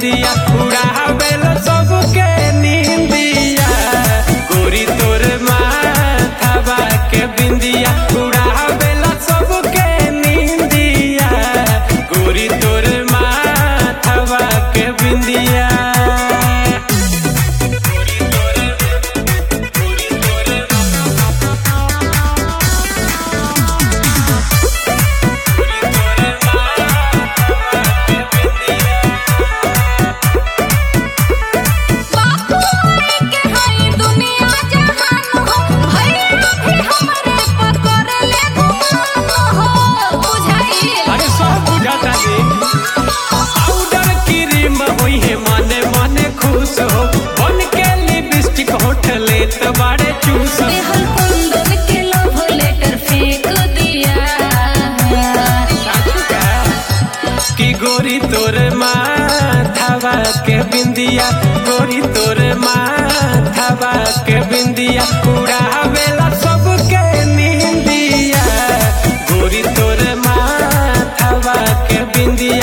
बिंदिया उड़ावेला सबके नींदिया गोरी तोर माथावा के बिंदिया उड़ावेला सबके नींदिया गोरी तोर माथावा के बिंदिया बापू आई के हई दुनिया जहान हो भैया भी हमरे पकड़ ले गुमान हो बुझाइल अरे सब बुझाता रे पाउडर क्रीम होई है मने मने खुश हो बन के लिपस्टिक होठ लेत बाड़े चूस देहल कुंदन के लव लेटर फेंक दिया कि गोरी तोर माथावा के बिंदिया गोरी तोर माथावा के बिंदिया उड़ावेला सबके नींदिया गोरी तोर माथावा के बिंदिया